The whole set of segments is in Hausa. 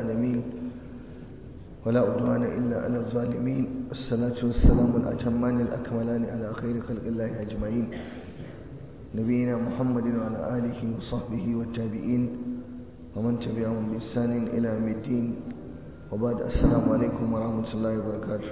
العالمين ولا عدوان إلا على الظالمين الصلاة والسلام الأتمان الأكملان على خير خلق الله أجمعين نبينا محمد وعلى آله وصحبه والتابعين ومن تبعهم بإحسان إلى يوم الدين وبعد السلام عليكم ورحمة الله وبركاته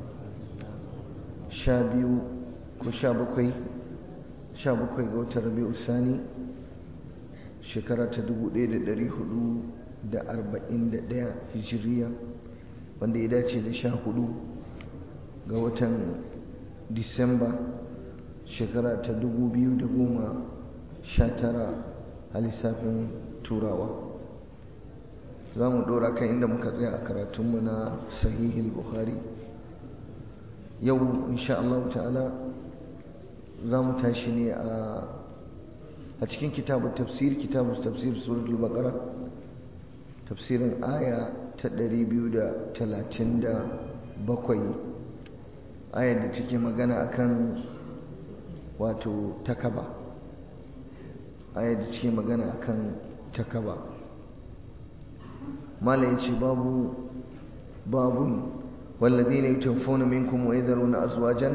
شابيو كشابكي شابكي قوت ربيع الثاني shekara ta 1441 hijiriya wanda ya dace da sha hudu ga watan disamba shekara ta 2019 a lissafin turawa za mu dora kan inda muka tsaya a karatunmu na sahihil bukhari yau insha Allah ta'ala za mu tashi ne a a cikin kitabun tafsir kitabun tafsir suratul baqara tafsirin aya ta 237 ayar da take magana akan wato takaba ayar da take magana akan takaba malai ce babu babun والذين يتوفون منكم ويذرون أزواجا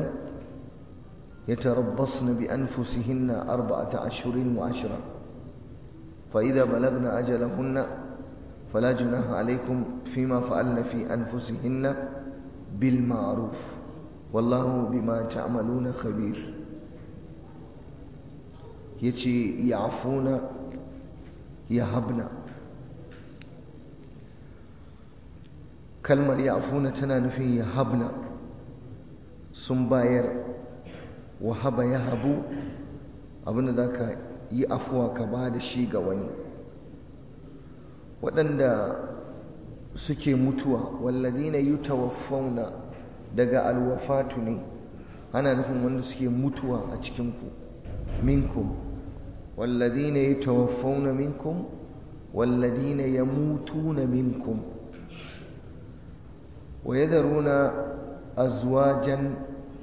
يتربصن بأنفسهن أربعة أشهر وعشرة فإذا بلغن أجلهن فلا جناح عليكم فيما فعلن في أنفسهن بالمعروف والله بما تعملون خبير يتي يعفون يهبن كلمة يعفون تنانفي يهبن سنباير wahaba ya habu abinda za ka yi afuwa ka ba da shi ga wani waɗanda suke mutuwa walladina yi tawaffauna daga alwafatu ne ana nufin wanda suke mutuwa a cikinku minkum walladina yi tawaffauna minkum walladina ya mutuna minkum wa yadharuna azwajan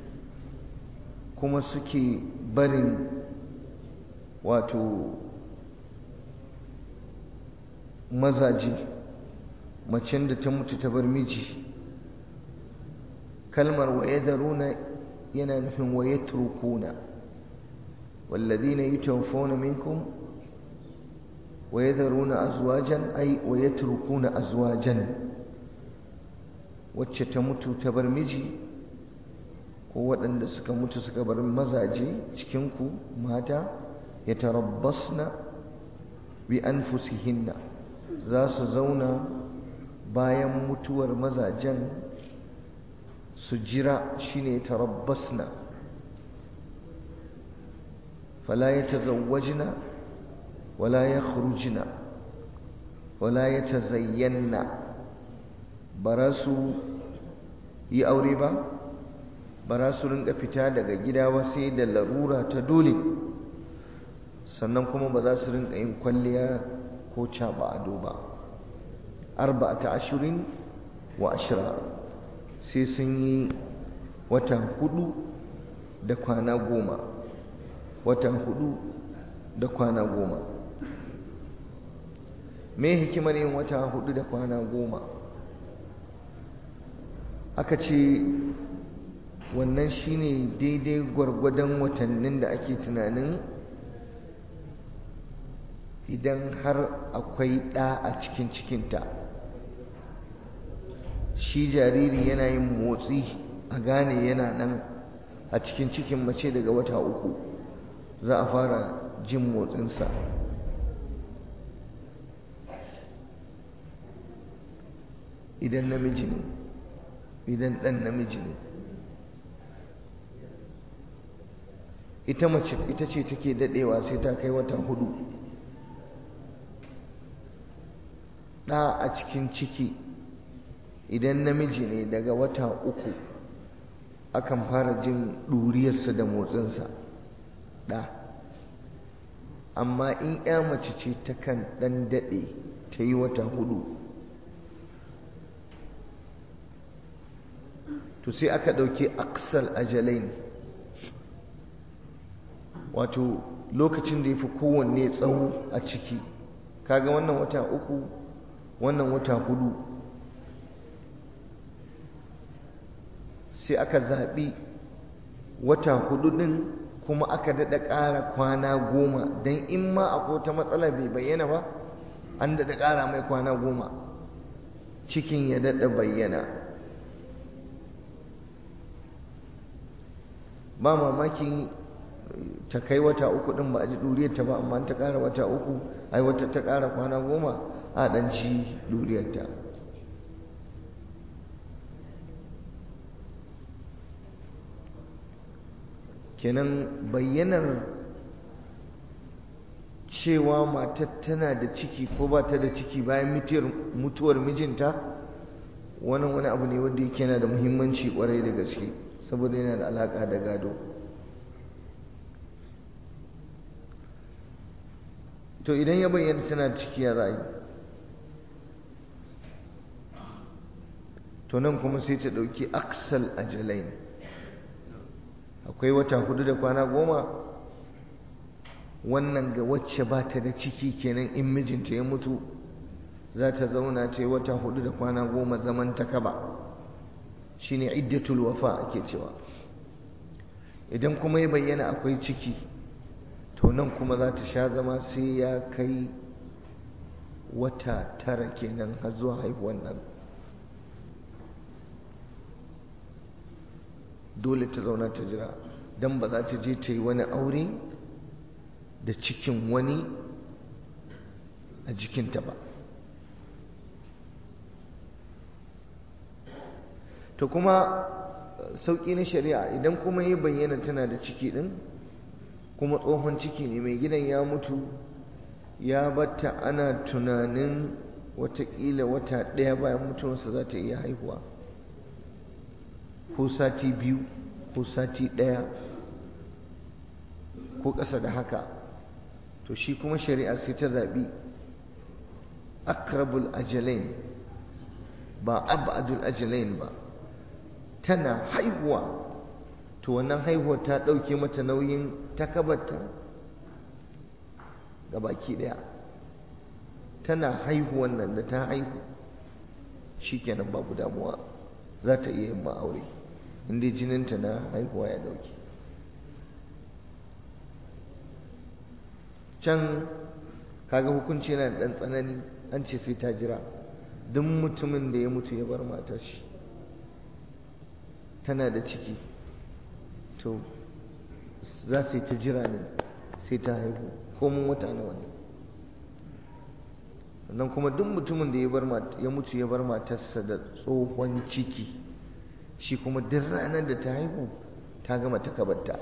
kuma suke barin wato mazaje macen da ta mutu ta bar miji kalmar waye daruna yana nufin waye turkuna walladina yutawaffawna minkum ويذرون أزواجا أي ويتركون أزواجا wacce ta mutu ta bar miji ko waɗanda suka mutu suka bar mazaje cikinku mata ya tarabbasna bi anfusihinna za su zauna bayan mutuwar mazajen su jira shine tarabbasna fala yatazawwajna wala yakhrujna wala yatazayyanna bara su yi aure ba ba za su rinka fita daga gida ba sai da larura ta dole sannan kuma ba za su rinka yin kwalliya ko caba ado ba arba'ata ashirin wa ashira sai sun yi wata hudu da kwana goma wata hudu da kwana goma me hikimar yin wata hudu da kwana goma aka ce wannan shine daidai gwargwadon watannin da ake tunanin idan har akwai ɗa a cikin cikinta shi jariri yana yin motsi a gane yana nan a cikin cikin mace daga wata uku za a fara jin motsinsa idan namiji ne idan ɗan namiji ne ita mace ita ce take dadewa sai ta kai wata hudu ɗa a cikin ciki idan namiji ne daga wata uku akan fara jin ɗuriyarsa da motsinsa ɗa amma in ya mace ce takan ɗan daɗe ta yi wata hudu to sai aka ɗauki aksal ajalain wato lokacin da ya fi kowanne tsawo a ciki kaga wannan wata uku wannan wata hudu sai aka zaɓi wata hudu ɗin kuma aka daɗa ƙara kwana goma don in ma akwai wata matsala bai bayyana ba an daɗa ƙara mai kwana goma cikin ya daɗa bayyana ba mamaki ta kai wata uku ɗin ba a ji ɗuriyarta ba amma ta ƙara wata uku ai wata ta ƙara kwana goma a ɗan ci ɗuriyarta kenan bayyanar cewa matar tana da ciki ko ba ta da ciki bayan mutuwar mijinta wani wani abu ne wanda yake yana da muhimmanci kwarai da gaske saboda yana da alaka da gado to idan ya bayyana tana da ciki ya za yi to nan kuma sai ta ɗauki aksal ajalain akwai wata hudu da kwana goma wannan ga wacce ba ta da ciki kenan in mijinta ya mutu za ta zauna ce wata hudu da kwana goma zaman ta kaba shine iddatul wafa ake cewa idan kuma ya bayyana akwai ciki to nan kuma za ta sha zama sai ya kai wata tara kenan har zuwa haihuwan nan dole ta zauna ta jira don ba za ta je ta yi wani aure da cikin wani a jikinta ba to kuma sauƙi na shari'a idan kuma ya bayyana tana da ciki ɗin kuma tsohon ciki ne mai gidan ya mutu ya batta ana tunanin watakila wata ɗaya bayan mutuwarsa za ta iya haihuwa ko sati biyu ko sati ɗaya ko ƙasa da haka to shi kuma shari'a sai ta zaɓi akrabul ajalain ba abadul ajalain ba tana haihuwa to wannan haihuwa ta ɗauke mata nauyin takabarta ga baki ɗaya tana haihuwan nan da ta haihu shi kenan babu damuwa za ta iya yin ma'aure inda jininta na haihuwa ya ɗauke can kaga hukunci yana da ɗan tsanani an ce sai ta jira duk mutumin da ya mutu ya bar matar shi tana da ciki to za su yi ta jira ne sai ta haihu ko mun wata nawa ne sannan kuma duk mutumin da ya mutu ya bar matarsa da tsohon ciki shi kuma duk ranar da ta haihu ta gama ta kabarta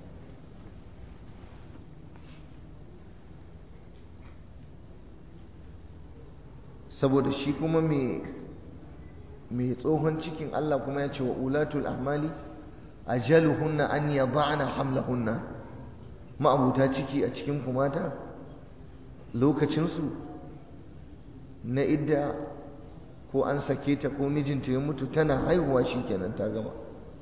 saboda shi kuma mai tsohon cikin Allah kuma ya ce wa ulatul ahmali ajaluhunna an yada'na hamlahunna ma'abuta ciki a cikin kumata lokacinsu na idda ko an sake ta ko mijinta ya mutu tana haihuwa shikenan ta gama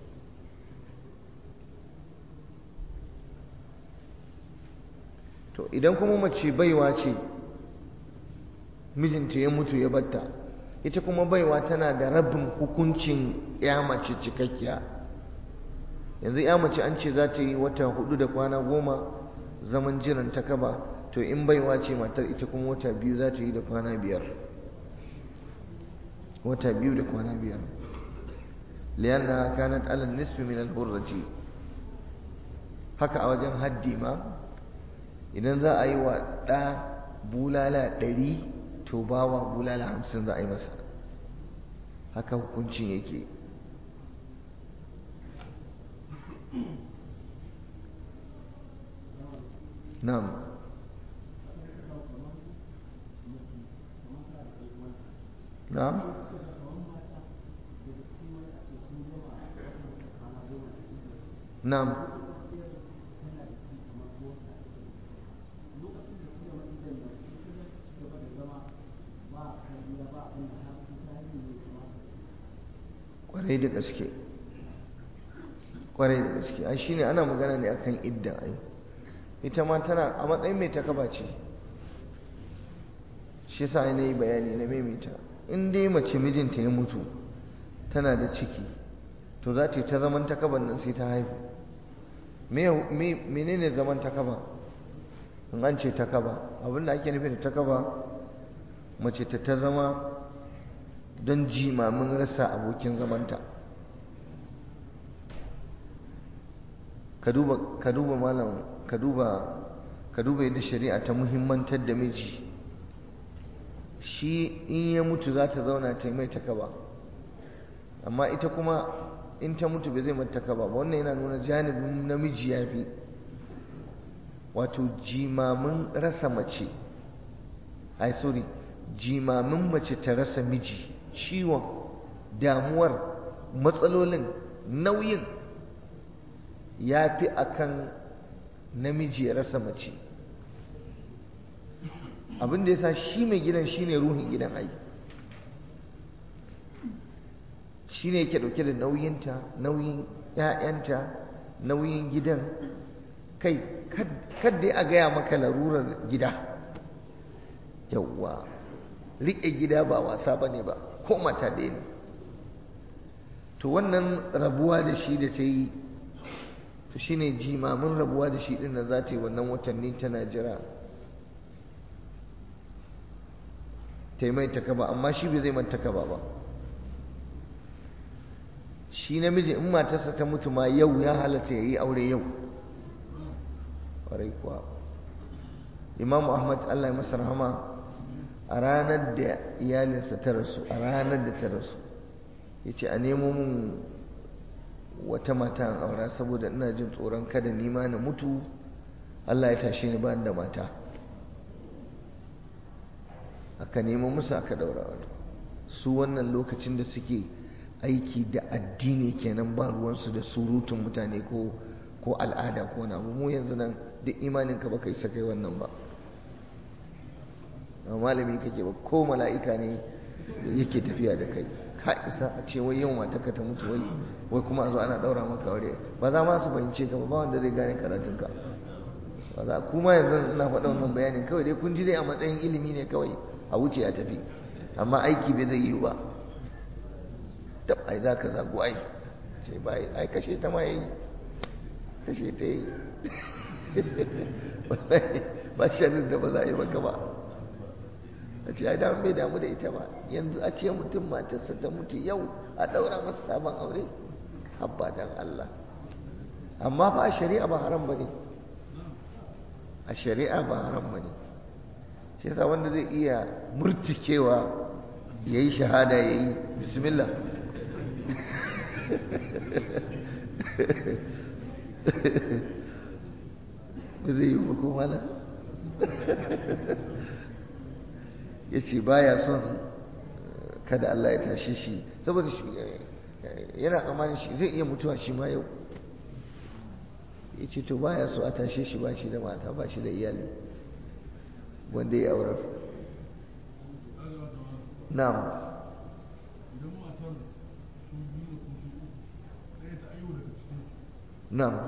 to idan kuma mace baiwa ce mijinta ya mutu ya batta ita kuma baiwa tana da rabin hukuncin ya mace cikakkiya yanzu ya mace an ce za ta yi wata hudu da kwana goma zaman jiran ta kaba to in baiwa ce matar ita kuma wata biyu za ta yi da kwana biyar wata biyu da kwana biyar liyanna kanat alal nisfi min al-hurrati haka a wajen haddi ma idan za a yi wa ɗa bulala ɗari to bawa bulala hamsin za a yi masa haka hukuncin yake na'am na'am na'am kwarai da gaske kwarai da gaske ai shine ana magana ne akan idda ai ita ma tana a matsayin mai takaba ce shi yasa na yi bayani na maimaita in dai mace mijinta ya mutu tana da ciki to za ta yi ta zaman takaban nan sai ta haihu menene zaman takaba in an ce takaba abinda ake nufi da takaba mace ta ta zama don jimamin rasa abokin zamanta ka duba malam ka duba ka duba yadda shari'a ta muhimmantar da miji shi in ya mutu za ta zauna ta mai takaba amma ita kuma in ta mutu bai zai mata takaba ba wannan yana nuna janibin namiji ya fi wato jimamin rasa mace ai sorry jimamin mace ta rasa miji ciwon damuwar matsalolin nauyin ya fi akan namiji ya rasa mace abin da ya sa shi mai gidan shi ne ruhin gidan ai shi ne yake dauke da nauyinta nauyin 'ya'yanta nauyin gidan kai kadda a gaya maka larurar gida yauwa riƙe gida ba wasa ba ne ba ko mata ɗaya ne to wannan rabuwa da shi da ta yi to shi ne jimamin rabuwa da shi ɗin da za ta yi wannan watanni tana jira ta yi mai takaba amma shi bai zai man takaba ba shi namiji in matarsa ta mutu ma yau ya halatta ya yi aure yau ƙwarai kuwa imam ahmad allah ya masa rahama a ranar da iyalinsa ta rasu a ranar da ta rasu ya ce a nemo mun wata mata an aura saboda ina jin tsoron kada nima na mutu allah ya tashe ni ba da mata aka nemo musu aka daura su wannan lokacin da suke aiki da addini kenan ba ruwansu da surutun mutane ko ko al'ada ko na mu yanzu nan duk imaninka baka isa kai wannan ba malami kake ba ko mala'ika ne yake tafiya da kai ka isa a ce wai yau mataka ta mutu wai wai kuma a zo ana daura maka aure ba za ma su fahimce ka ba ba wanda zai gane karatunka ba za kuma yanzu ina faɗa wannan bayanin kawai dai kun ji dai a matsayin ilimi ne kawai a wuce a tafi amma aiki bai zai yi ba tab ai za ka zagu ai ce ba ai kashe ta ma yayi kashe ta yi ba shanin da ba za a yi maka ba a ce ai da bai damu da ita ba yanzu a ce mutum matarsa ta mutu yau a ɗaura masa sabon aure habba dan Allah amma fa a shari'a ba haram ba ne a shari'a ba haram ba ne shi yasa wanda zai iya murtikewa ya yi shahada ya yi bismillah ba zai yi ko mana ya ce ba ya son kada Allah ya tashe shi saboda shi yana tsammanin shi zai iya mutuwa shi ma yau ya ce to ba ya so a tashe shi ba shi da mata ba shi da iyali wanda ya aurar na'am na'am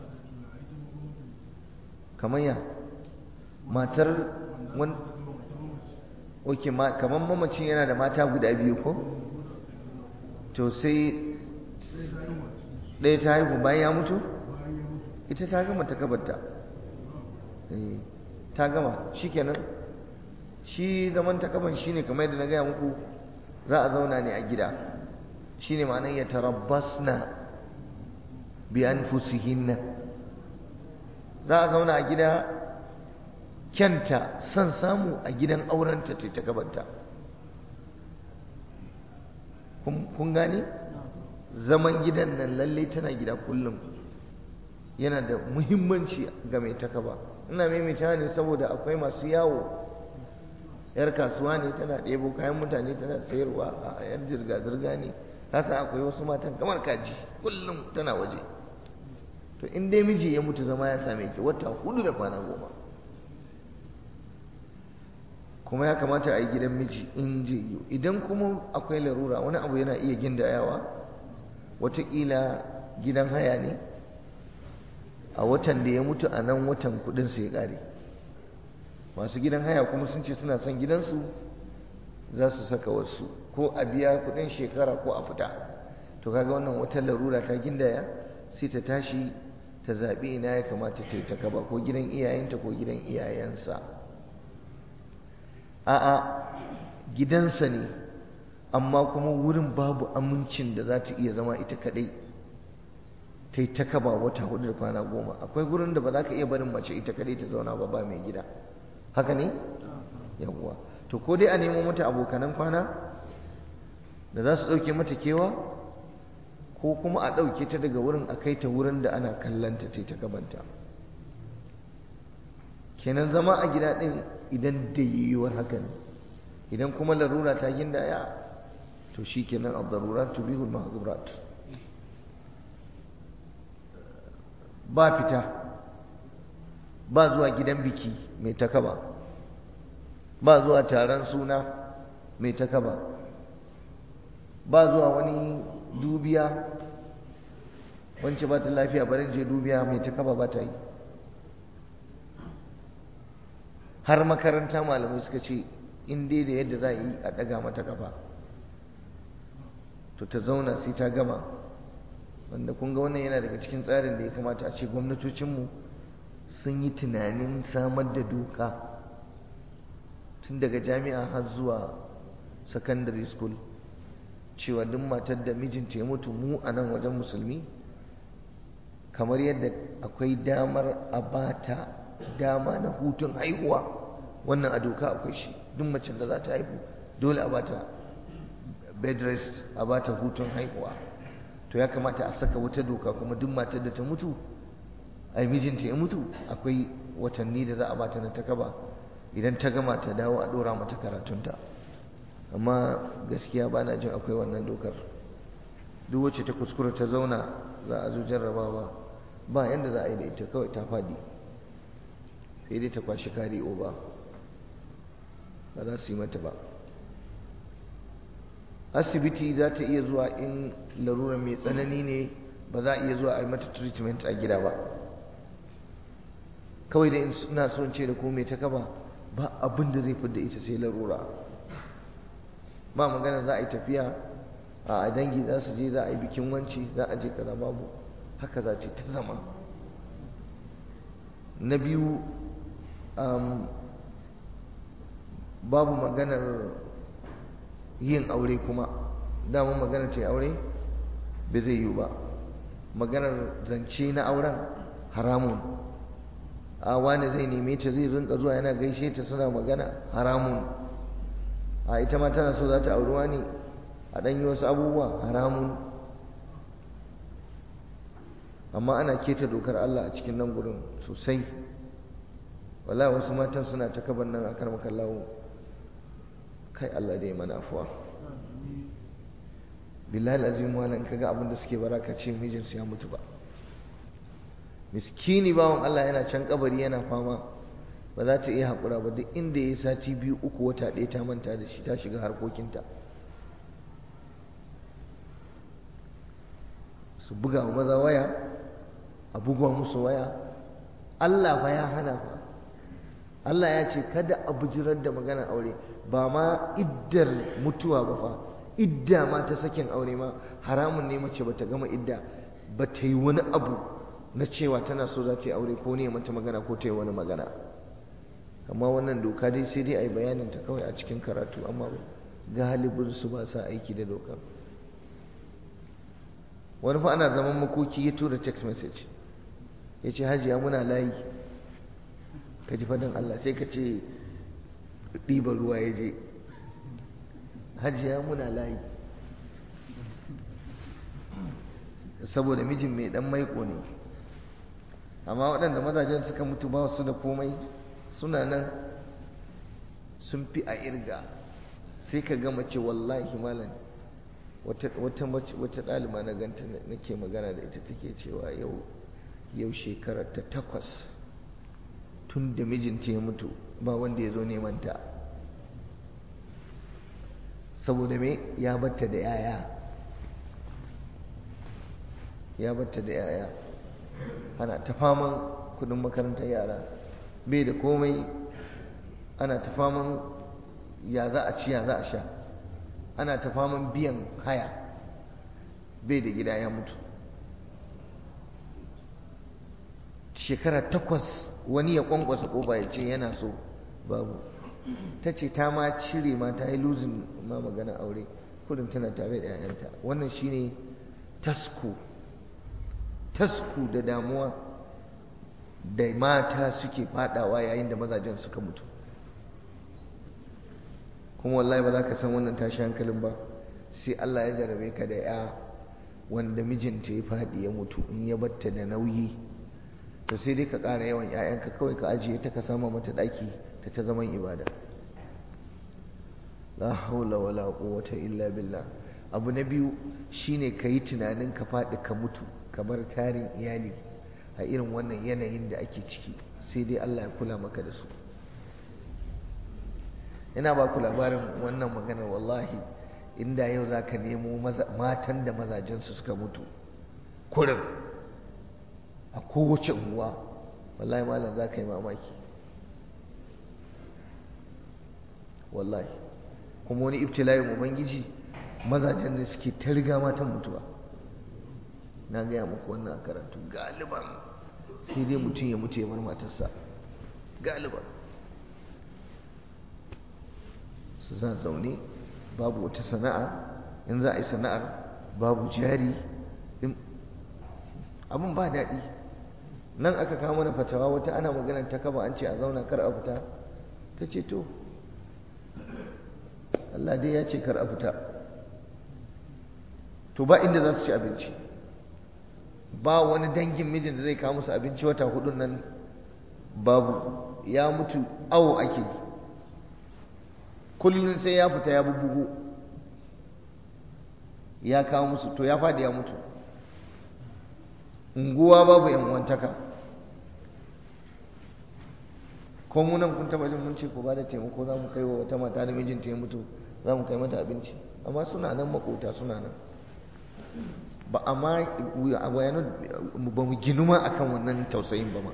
kamar ya matar wani oke kamar mamacin yana da mata guda biyu ko to sai ɗaya ta haihu bayan ya mutu ita ta gama ta kabarta ta gama shi kenan shi zaman takaban shine kamar yadda na gaya muku za a zauna ne a gida shine ma'anar ya tarabbasna bi anfusihinna za a zauna a gida kyanta son samu a gidan aurenta ta gabanta kun gane zaman gidan nan lalle tana gida kullum yana da muhimmanci ga mai takaba ina maimaita ne saboda akwai masu yawo yar kasuwa ne tana ɗebo kayan mutane tana sayarwa a yar zirga-zirga ne kasa akwai wasu matan kamar kaji kullum tana waje to in dai miji ya mutu zama ya same ki wata hudu da kwana goma kuma ya kamata a yi gidan miji in je yi idan kuma akwai larura wani abu yana iya gindayawa watakila gidan haya ne a watan da ya mutu a nan watan kudin sai kare masu gidan haya kuma sun ce suna son gidansu za su saka wasu ko a biya kudin shekara ko a fita to kaga wannan wata larura ta gindaya sai ta tashi ta zaɓi ina ya kamata ta yi ta kaba ko gidan iyayenta ko gidan iyayensa a'a gidansa ne amma kuma wurin babu amincin da za ta iya zama ita kadai ta yi ta kaba wata hudu da kwana goma akwai gurin da ba za ka iya barin mace ita kadai ta zauna ba ba mai gida haka ne yawwa to ko dai a nemo mata abokanan kwana da za su ɗauke mata kewa ko kuma a ɗauke ta daga wurin a kai ta wurin da ana kallanta ta ta gabanta kenan zama a gida ɗin idan da yiwuwar hakan idan kuma larura ta gindaya to shi kenan abdarurat tubihul mahzurat ba fita ba zuwa gidan biki mai takaba ba zuwa taron suna mai takaba ba zuwa wani dubiya wance ba ta lafiya barin je dubiya mai takaba ba ta yi har makaranta malamai suka ce in dai da yadda za a yi a ɗaga mata kafa to ta zauna sai ta gama wanda kun ga wannan yana daga cikin tsarin da ya kamata a ce gwamnatocinmu sun yi tunanin samar da doka tun daga jami'a har zuwa secondary school cewa duk matar da mijinta ya mutu mu a nan wajen musulmi kamar yadda akwai damar a bata dama na hutun haihuwa wannan a doka akwai shi duk macen da za ta haihu dole a bata bed rest a bata hutun haihuwa to ya kamata a saka wata doka kuma duk matar da ta mutu ai mijinta ya mutu akwai watanni da za a bata na takaba idan ta gama ta dawo a dora mata karatunta amma gaskiya ba na jin akwai wannan dokar duk wacce ta kuskura ta zauna za a zo jarrabawa ba yadda za a yi da ita kawai ta fadi sai dai ta kwashi kari oba ba za su yi mata ba asibiti za ta iya zuwa in larura mai tsanani ne ba za a iya zuwa a yi mata treatment a gida ba kawai da ina son ce da ko mai ta kaba ba abin da zai fidda ita sai larura ba magana za a yi tafiya a dangi za su je za a yi bikin wanci za a je kaza babu haka za ce ta zama na biyu babu maganar yin aure kuma damar maganar ce aure bai zai yiwu ba maganar zance na auren haramun a wani zai neme ta zai rinka zuwa yana gaishe ta suna magana haramun a ita ma tana so za ta auri wani a ɗan yi wasu abubuwa haramun amma ana keta dokar Allah a cikin nan gurin sosai wala wasu matan suna ta kaban nan a karmakan lawo kai Allah dai mana afuwa billahi azim walan kaga abin da suke baraka ce mijinsu ya mutu ba miskini bawan Allah yana can kabari yana fama ba za ta iya haƙura ba duk inda ya sati biyu uku wata ɗaya ta manta da shi ta shiga harkokinta su buga wa maza waya a buga musu waya Allah fa ya hana fa Allah ya ce kada a bujirar da maganar aure ba ma iddar mutuwa ba fa idda ma ta sakin aure ma haramun ne mace bata gama idda ba ta yi wani abu na cewa tana so za ta yi aure ko ne mata magana ko ta yi wani magana amma wannan doka dai sai dai a yi bayanin ta kawai a cikin karatu amma galibin su ba sa aiki da doka wani fa ana zaman makoki ya tura text message ya ce hajiya muna layi ka ji faɗin Allah sai ka ce ɗiban ruwa ya je hajiya muna layi saboda mijin mai ɗan maiko ne amma waɗanda mazajen suka mutu ba su da komai suna nan sun fi a irga sai ka ga mace wallahi malam wata wata ɗaliba na ganta nake magana da ita take cewa yau yau shekarar ta takwas tun da mijinta ya mutu ba wanda ya zo neman ta saboda me ya batta da yaya ya batta da yaya ana ta faman kudin makarantar yara bai da komai ana ta faman ya za a ci ya za a sha ana ta faman biyan haya bai da gida ya mutu shekara takwas wani ya kwankwasa ƙofa ya ce yana so babu ta ce ta ma cire ma ta yi luzin ma magana aure kudin tana tare da 'ya'yanta wannan shine tasku tasku da damuwa da mata suke fadawa yayin da mazajen suka mutu kuma wallahi ba za ka san wannan tashi hankalin ba sai Allah ya jarabe ka da ya wanda mijinta ya faɗi ya mutu in ya batta da nauyi to sai dai ka ƙara yawan 'ya'yanka kawai ka ajiye ta ka sama mata ɗaki ta ta zaman ibada la haula wala quwwata illa billah abu na biyu shine ka yi tunanin ka faɗi ka mutu kamar tarin iyali a irin wannan yanayin da ake ciki sai dai Allah ya kula maka da su ina ba ku labarin wannan maganar wallahi inda yau za ka nemo matan da mazajensu suka mutu kurin a kowace unguwa wallahi malam za ka yi mamaki wallahi kuma wani ibtila'in ubangiji mazajen da suke ta riga matan mutuwa na gaya muku wannan a karatu galiban sai dai mutum ya mutu ya bar matarsa galiban su za zaune babu wata sana'a in za a yi sana'ar babu jari abin ba daɗi nan aka kawo mana fatawa wata ana maganar ta kaba an ce a zauna kar a fita ta ce to Allah dai ya ce kar a fita to ba inda za su ci abinci ba wani dangin mijin da zai kawo musu abinci wata hudun nan babu ya mutu awo ake yi kullum sai ya fita ya bubbugo ya kawo musu to ya faɗi ya mutu unguwa babu yan wantaka ko mu nan kun taba jin mun ce ko ba da taimako za mu kai wa wata mata da mijinta ya mutu za mu kai mata abinci amma suna nan makota suna nan ba amma ba mu ginu ma akan wannan tausayin ba ma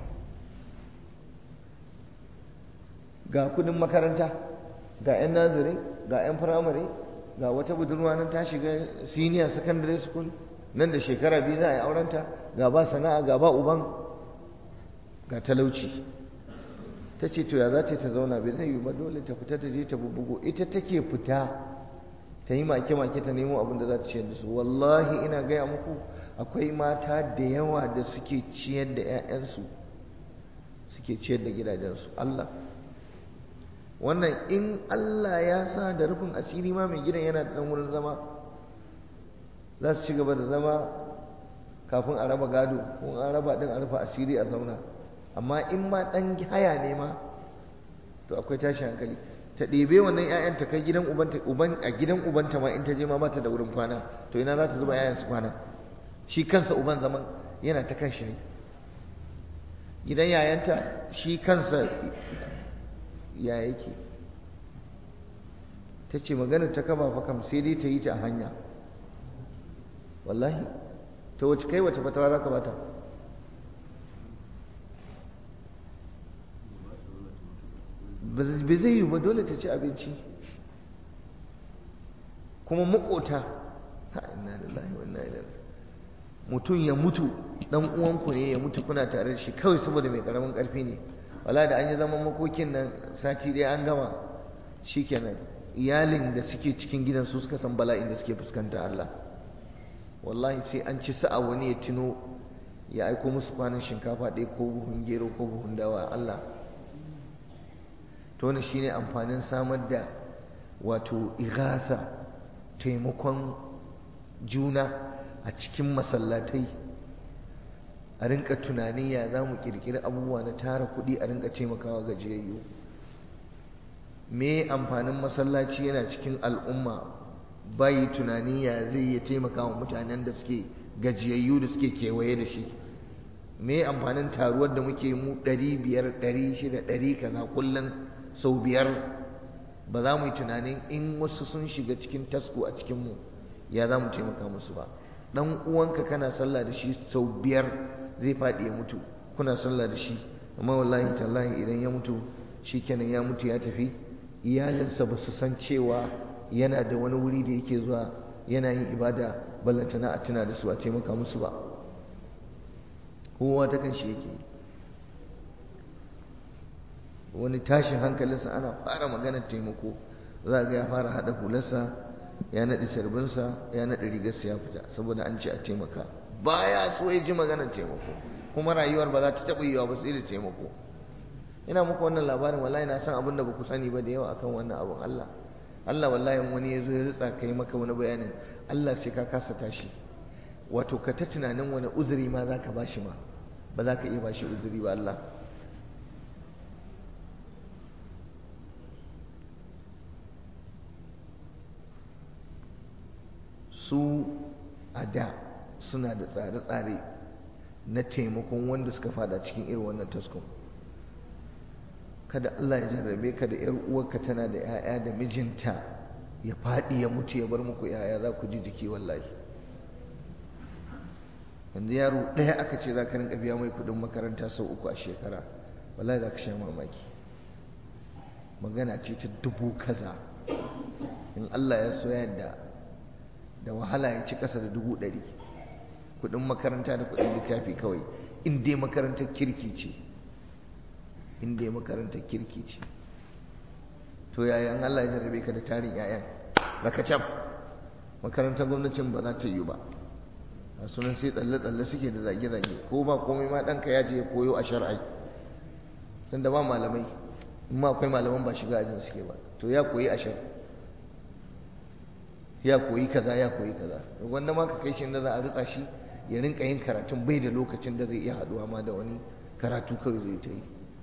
ga kudin makaranta ga 'yan naziri ga 'yan firamare ga wata budurwa nan ta shiga senior secondary school nan da shekara biyu za a yi aurenta ga ba sana'a ga ba uban ga talauci ta ce to ya za ta ta zauna bai zai yi ba dole ta fita ta je ta bubbugo ita take fita ta yi make-make ta nemo abin da za ta ciyar da su wallahi ina gaya muku akwai mata da yawa da suke ciyar da 'ya'yansu suke ciyar da gidajensu Allah wannan in Allah ya sa da rufin asiri ma mai gidan yana da ɗan wurin zama za su ci gaba da zama kafin a raba gado ko an raba ɗin a rufe asiri a zauna amma in ma ɗan haya ne ma to akwai tashi hankali ta ɗebe wannan 'ya'yan ta kai gidan ubanta uban a gidan ubanta ma in ta je ma ba ta da wurin kwana to ina za ta zuba 'ya'yan su kwana shi kansa uban zaman yana ta kan shi ne gidan yayanta shi kansa ya yake ta ce maganar ta kaba fa kam sai dai ta yi ta a hanya wallahi ta wace kai wace fatawa za ka bata ba zai yi ba dole ta ci abinci kuma makota ha inna lillahi wa inna ilaihi mutum ya mutu dan uwanku ne ya mutu kuna tare da shi kawai saboda mai karamin karfi ne wala da an yi zaman makokin nan sati ɗaya an gama shikenan iyalin da suke cikin gidan su suka san bala'in da suke fuskanta Allah wallahi sai an ci sa'a wani ya tuno ya aiko musu kwanan shinkafa ɗaya ko buhun gero ko buhun dawa Allah to wannan shine amfanin samar da wato igasa taimakon juna a cikin masallatai a rinka tunanin ya za mu kirkiri abubuwa na tara kuɗi a rinka taimakawa gajiyayyu me amfanin masallaci yana cikin al'umma bayi tunani ya zai iya taimakawa mutanen da suke gajiyayyu da suke kewaye da shi me amfanin taruwar da muke mu ɗari biyar ɗari shida ɗari kaza kullum sau biyar ba za mu yi tunanin in wasu sun shiga cikin tasko a cikinmu ya za mu taimaka musu ba dan uwanka kana sallah da shi sau biyar zai faɗi ya mutu kuna sallah da shi amma wallahi tallahi idan ya mutu shikenan ya mutu ya tafi iyalinsa ba su san cewa yana da wani wuri da yake zuwa yana yin ibada ballantana a tuna da su a taimaka musu ba kowa ta kan shi yake wani tashin hankalinsa ana fara maganar taimako za ga ya fara haɗa hularsa ya naɗi sarbinsa ya naɗi rigarsa ya fita saboda an ce a taimaka baya so ya ji maganar taimako kuma rayuwar ba za ta taɓa yiwa ba sai da taimako ina muku wannan labarin wallahi na san abin da ba ku sani ba da yawa akan wannan abin Allah Allah wallahi wani ya zo ya ritsa kai maka wani bayanin Allah sai ka kasa tashi wato ka ta tunanin wani uzuri ma za ka bashi ma ba za ka iya bashi uzuri ba Allah su a da suna da tsare-tsare na taimakon wanda suka fada cikin irin wannan taskon kada Allah ya jarrabe ka da ‘yar uwarka tana da ‘ya'ya da mijinta ya faɗi ya mutu ya bar muku ‘ya'ya za ku ji jiki wallahi yanzu yaro ɗaya aka ce za ka rinka biya mai kuɗin makaranta sau uku a shekara wallahi za ka sha mamaki magana ce ta dubu kaza in Allah ya so yadda da wahala ya ci ƙasa da dubu ɗari kuɗin makaranta da kuɗin littafi kawai in dai makarantar kirki ce in dai makarantar kirki ce to yayan Allah ya jarrabe ka da tarin yayan rakacam makarantar gwamnatin ba za ta yi ba a sunan sai tsalle-tsalle suke da zage-zage ko ba komai ma ɗanka ya je ya koyo a shar'ai tun da ba malamai in ma akwai malaman ba shiga ajin suke ba to ya koyi a shar ya koyi kaza ya koyi kaza wanda ma ka kai shi da za a ritsa shi ya rinka yin karatun bai da lokacin da zai iya haɗuwa ma da wani karatu kawai zai ta yi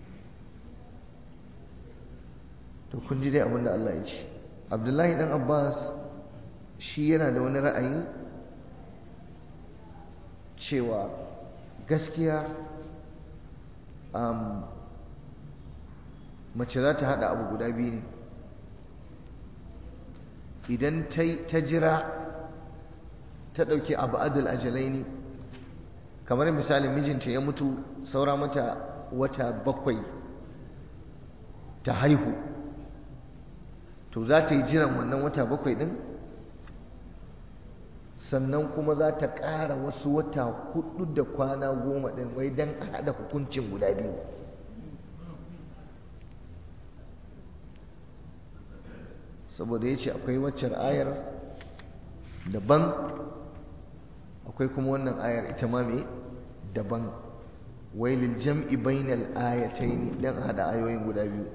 to kun ji dai abin da Allah ya ce Abdullahi dan Abbas shi yana da wani ra'ayi cewa gaskiya um, mace za ta haɗa abu guda biyu ne idan ta jira ta ɗauki abu adul ajalai ne kamar misalin mijinta ya mutu saura mata wata bakwai ta haihu to za ta yi jiran wannan wata bakwai ɗin sannan kuma za ta ƙara wasu wata hudu da kwana goma ɗin wai don a haɗa hukuncin guda biyu saboda ya ce akwai waccar ayar daban akwai kuma wannan ayar ita ma mai daban wailil jam'i bainal ayatayn dan hada ayoyin guda biyu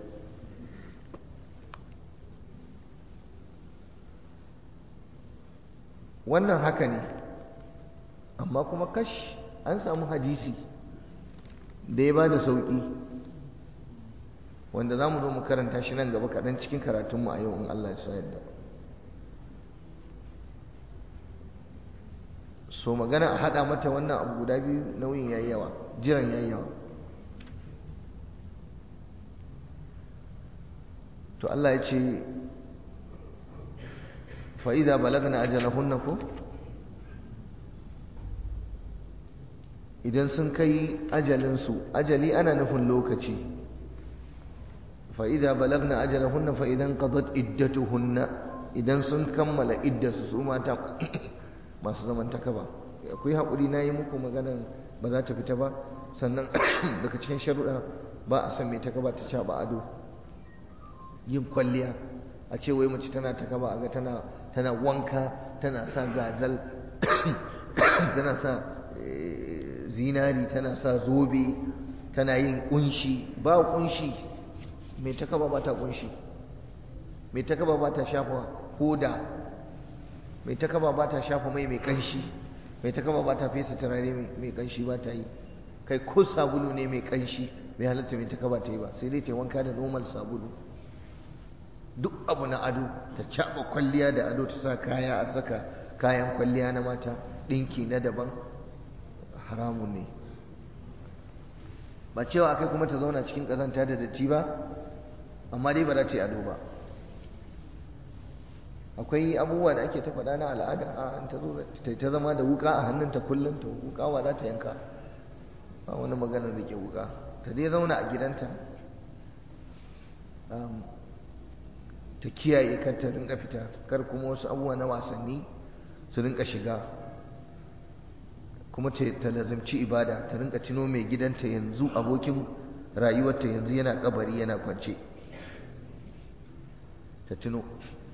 wannan haka ne amma kuma kash an samu hadisi da ya ba da sauƙi wanda za mu zo mu karanta shi nan gaba kaɗan cikin karatunmu a yau in Allah ya sa yadda so magana a haɗa mata wannan abu guda biyu nauyin yayi yawa jiran yayi yawa to Allah ya ce fa'ida balagna ajalahunna ko idan sun kai ajalinsu ajali ana nufin lokaci fa'ida balagna ajalahunna fa'idan qadat iddatuhunna idan sun kammala iddarsu su mata masu zaman takaba akwai haƙuri na yi muku maganan ba za ta fita ba sannan daga cikin sharuɗa ba a san mai takaba ta caɓa ado yin kwalliya a ce wai mace tana takaba a ga tana tana wanka tana sa gazal tana sa zinari tana sa zobe tana yin kunshi ba kunshi mai takaba ba ta kunshi mai takaba ba ta shafa hoda mai takaba ba ta shafa mai mai kanshi mai takaba ba ta fesa turare mai kanshi ba ta yi kai ko sabulu ne mai kanshi mai halatta mai takaba ta yi ba sai dai ta wanka da normal sabulu duk abu na ado ta caɓa kwalliya da ado ta sa kaya a saka kayan kwalliya na mata ɗinki na daban haramun ne ba cewa akai kuma ta zauna cikin ƙazanta da datti ba amma dai ba za ta yi ado ba akwai abubuwa da ake ta faɗa na al'ada a an ta zo ta zama da wuka a hannunta kullum ta wuka wa za ta yanka ba wani maganar da ke wuka ta dai zauna a gidanta ta kiyaye kar ta rinka fita kar kuma wasu abubuwa na wasanni su rinka shiga kuma ta lazamci ibada ta rinka tuno mai gidanta yanzu abokin rayuwarta yanzu yana kabari yana kwance ta tuno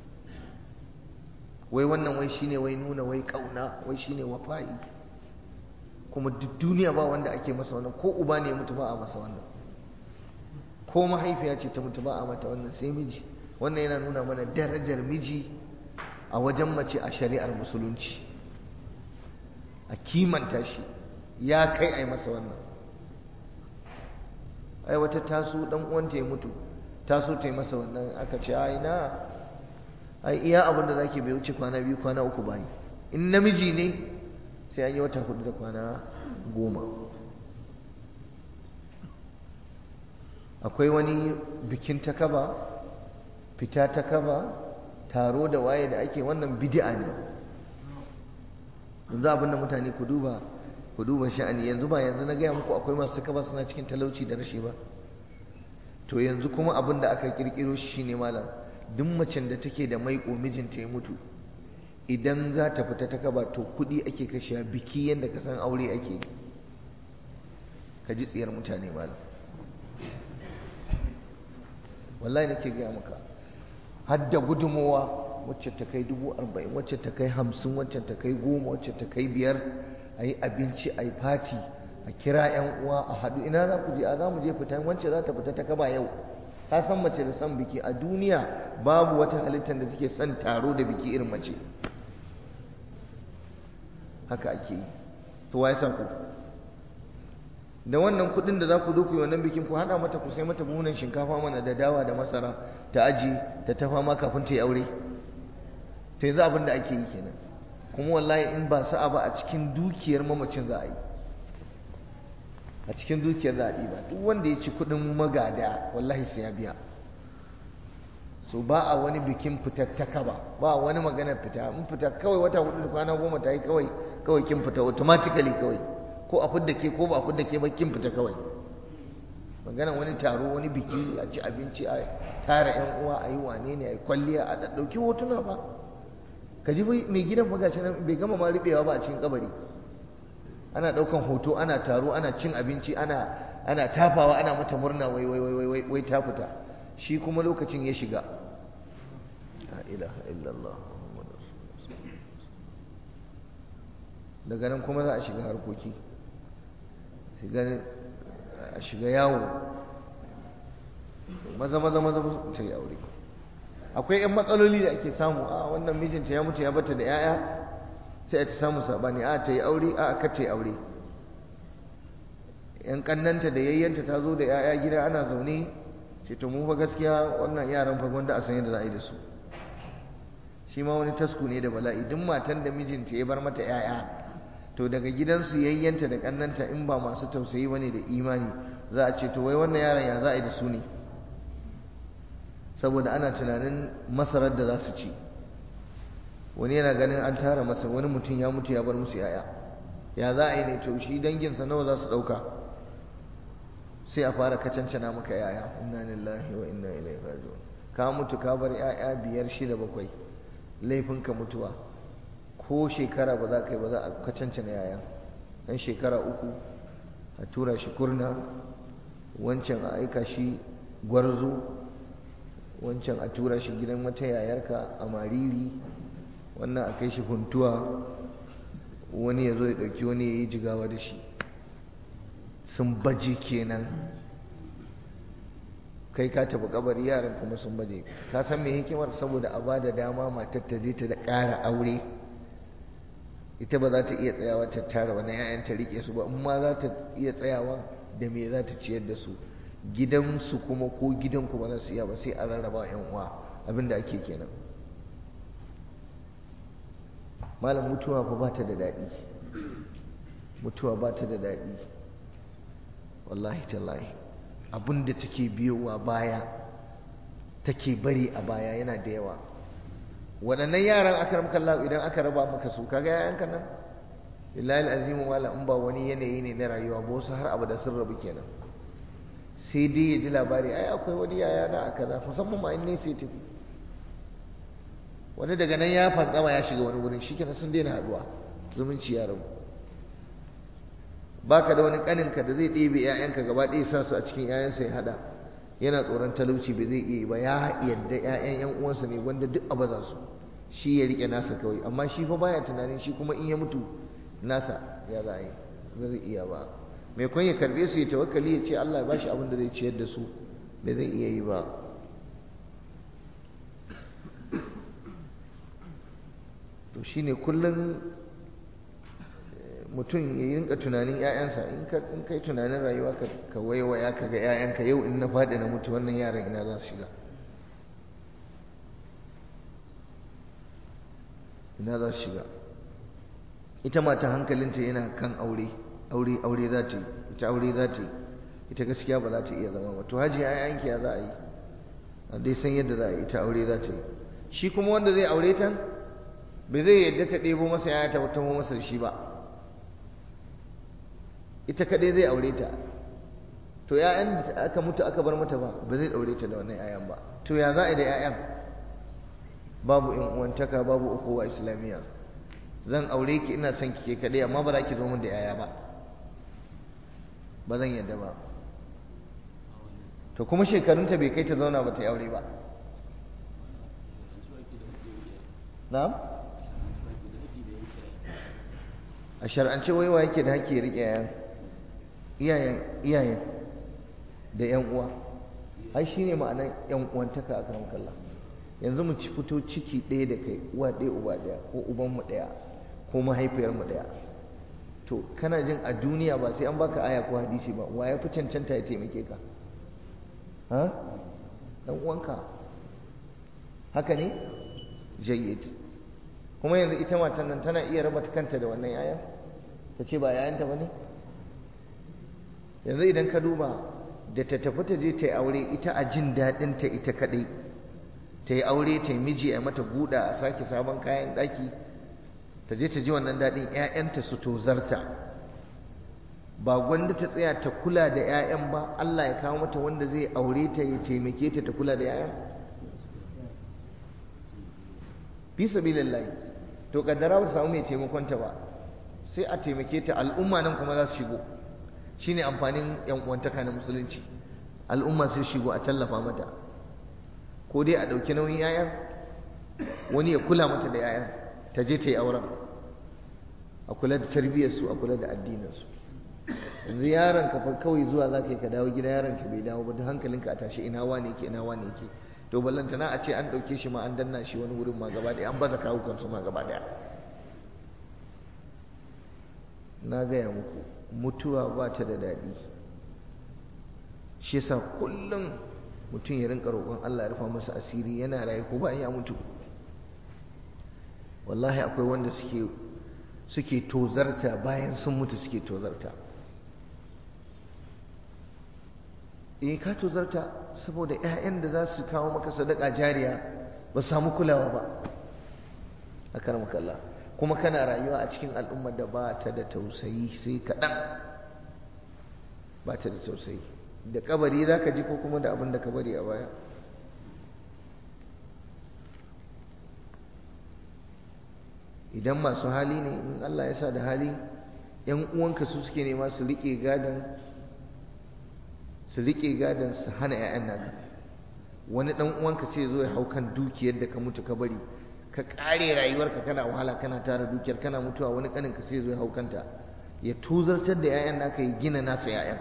wai wannan wai shine wai nuna wai kauna wai shine wafa'i kuma duk duniya ba wanda ake masa wannan ko uba ne mutu ba a masa wannan ko mahaifiya ce ta mutu ba a mata wannan sai miji wannan yana nuna mana darajar miji a wajen mace a shari'ar musulunci a kimanta shi ya kai a yi masa wannan ai wata taso dan uwanta ya mutu taso ta yi masa wannan aka ce ai na ai iya abin da zaki bai wuce kwana biyu kwana uku bayi in namiji ne sai an yi wata hudu da kwana goma akwai wani bikin takaba fita takaba taro da waye da ake wannan bid'a ne yanzu abin da mutane ku duba ku duba sha'ani yanzu ba yanzu na gaya muku akwai masu takaba suna cikin talauci da rashi ba to yanzu kuma abin da aka kirkiro shi shine malam duk macen da take da maiƙo mijinta ya mutu idan za ta fita ta kaba to kuɗi ake kashewa biki yadda ka san aure ake ka ji tsiyar mutane malam wallahi nake gaya maka har da gudunmowa wacce ta kai dubu arba'in wacce ta kai hamsin wacce ta kai goma wacce ta kai biyar a yi abinci a yi fati a kira yan uwa a haɗu ina za ku je a za mu je fita wacce za ta fita ta kaba yau ka san mace da son biki a duniya babu wata halittar da take son taro da biki irin mace haka ake yi to waye sa ku da wannan kudin da za ku doku wannan bikin ku hada mata ku sai mata buhunan shinkafa mana da dawa da masara ta aji ta tafa ma kafin ta yi aure to yanzu abin da ake yi kenan kuma wallahi in ba sa'a ba a cikin dukiyar mamacin za a yi a cikin dukiyar za a ɗiba duk wanda ya ci kuɗin magada wallahi sai ya biya so ba a wani bikin fitar ta kaba ba wani maganar fita in fita kawai wata hudu da kwana goma ta yi kawai kawai kin fita automatically kawai ko a fidda ke ko ba a fidda ke ba kin fita kawai magana wani taro wani biki a ci abinci a tara yan uwa a yi wane ne a yi kwalliya a ɗauki hotuna ba ka ji mai gidan magashi nan bai gama ma riɓewa ba a cikin kabari ana ɗaukan hoto ana taro ana cin abinci ana ana tafawa ana mata murna wai wai wai wai wai ta fita shi kuma lokacin ya shiga la ilaha illallah daga nan kuma za a shiga harkoki a shiga yawo maza maza maza ta yi aure akwai 'yan matsaloli da ake samu a wannan mijinta ya mutu ya bata da 'ya'ya sai a ta samu sabani a ta yi aure a aka ta yi aure yan kannanta da yayyanta ta zo da 'ya'ya gida ana zaune ce to mu fa gaskiya wannan yaran fa wanda a san yadda za a yi da su shi ma wani tasku ne da bala'i duk matan da mijinta ya bar mata 'ya'ya to daga gidansu yayyanta da kannanta in ba masu tausayi bane da imani za a ce to wai wannan yaran ya za a yi da su ne saboda ana tunanin masarar da za su ci wani yana ganin an tara masa wani mutum ya mutu ya bar musu yaya ya za a yi ne to shi danginsa nawa za su ɗauka sai a fara kacancana maka yaya inna lillahi wa inna ilaihi raji'un ka mutu ka bar yaya biyar shida bakwai laifinka mutuwa ko shekara ba za ka yi ba za a kacancana yaya dan shekara uku a tura shi kurna wancan a aika shi gwarzo wancan a tura shi gidan wata yayarka a mariri wannan a kai shi huntuwa wani ya zo ya ɗauki wani ya yi jigawa da shi sun baje kenan kai ka tafi kabari yaran kuma sun baje ka san me hikimar saboda a bada dama matar ta je ta da ƙara aure ita ba za ta iya tsayawa ta tara wani yayan ta rike su ba in ma za ta iya tsayawa da me za ta ciyar da su gidansu kuma ko gidanku ba za su iya ba sai a rarraba yan uwa abinda ake kenan malam mutuwa fa ba ta da daɗi mutuwa ba ta da daɗi wallahi tallahi abinda take biyowa baya take bari a baya yana da yawa waɗannan yaran aka ramka Allah idan aka raba maka su kaga yayanka nan billahi alazimu wala in ba wani yanayi ne na rayuwa ba wasu har abada sun rabu kenan sai dai ya ji labari ai akwai wani yaya na a kaza musamman ma in ne sai tafi wani daga nan ya fantsama ya shiga wani wurin shikenan sun daina haduwa zumunci ya rabu baka da wani kaninka da zai ɗebe 'ya'yanka gaba ɗaya sa su a cikin 'ya'yansa ya hada yana tsoron talauci bai zai iya ba ya yadda 'ya'yan 'yan uwansa ne wanda duk a baza su shi ya rike nasa kawai amma shi fa baya tunanin shi kuma in ya mutu nasa ya za a yi ba zai iya ba mai kun ya karbe su ya tawakkali ya ce Allah ya bashi abin da zai ciyar da su bai zai iya yi ba to shine kullum mutum ya yi rinka tunanin 'ya'yansa in ka yi tunanin rayuwa ka waiwaya ka ga 'ya'yanka yau in na faɗi na mutu wannan yaran ina za su shiga ina za su shiga ita mata hankalinta yana kan aure aure aure za ta yi ita aure za ta yi ita gaskiya ba za ta iya zama ba to haji ayyanki ya za a yi a dai san yadda za a yi ita aure za ta yi shi kuma wanda zai aure ta bai zai yadda ta ɗebo masa yaya ta tamo masa da shi ba ita kaɗai zai aure ta to ‘ya'yan da aka mutu aka bar mata ba ba zai aure ta da wannan ‘ya'yan ba to ya za a yi da ‘ya'yan babu in uwantaka babu ukuwa islamiyya zan aure ki ina son ki ke kaɗai amma ba za ki zo min da ‘ya'ya ba ba zan yadda ba to kuma shekarunta bai kai ta zauna ba ta yi aure ba na'am a shar'ance waiwa yake da haƙƙi riƙe yayan iyayen iyayen da yan uwa ai shine ma'anar yan uwantaka a karan kalla yanzu mu ci fito ciki ɗaya da kai uwa ɗaya uba ɗaya ko uban mu ɗaya ko mahaifiyar mu ɗaya to kana jin a duniya ba sai an baka aya ko hadisi ba wa ya fi cancanta ya taimake ka ha dan uwanka haka ne jayyid kuma yanzu ita matan nan tana iya raba kanta da wannan yayan ta ce ba yayanta ba ne yanzu idan ka duba da ta tafi ta je ta yi aure ita a jin daɗinta ita kaɗai ta yi aure ta yi miji a mata guda a sake sabon kayan ɗaki ta je ta ji wannan daɗin 'ya'yanta su tozarta ba gwanda ta tsaya ta kula da 'ya'yan ba Allah ya kawo mata wanda zai aure ta ya taimake ta ta kula da 'ya'yan fi sabilillahi to kaddara ba samu mai taimakon ta ba sai a taimake ta al'umma nan kuma za su shigo shine amfanin yan uwantaka na musulunci al'umma sai shigo a tallafa mata ko dai a ɗauki nauyin yayan wani ya kula mata da yayan ta je ta yi auren a kula da tarbiyyarsu a kula da addininsu yanzu yaron ka fa kawai zuwa za ka yi ka dawo gida yaron ka bai dawo ba duk hankalinka a tashi ina wane ke ina wane ke to ballantana a ce an ɗauke shi ma an danna shi wani wurin ma gaba ɗaya an baza kawukansu ma gaba ɗaya na gaya muku mutuwa ba ta da daɗi shi yasa kullum mutum ya rinka roƙon Allah ya rufa masa asiri yana raye ko ba ya mutu wallahi akwai wanda suke suke tozarta bayan sun mutu suke tozarta eh ka tozarta saboda ƴaƴan da za su kawo maka sadaka jariya ba samu kulawa ba a kalla kuma kana rayuwa a cikin al'ummar da ba ta da tausayi sai kaɗan ba ta da tausayi da kabari za ka ji ko kuma da abin da ka bari a baya idan masu hali ne in Allah ya sa da hali ‘yan uwanka su suke nema su riƙe gadon su riƙe gadon su hana ‘ya'yan naka wani ɗan uwanka sai zo ya hau kan dukiyar da ka mutu ka bari ka ƙare rayuwarka kana wahala kana tara dukiyar kana mutuwa wani ƙaninka sai zo ya hau kanta ya tuzartar da ‘ya'yan naka ya gina nasa ‘ya'yan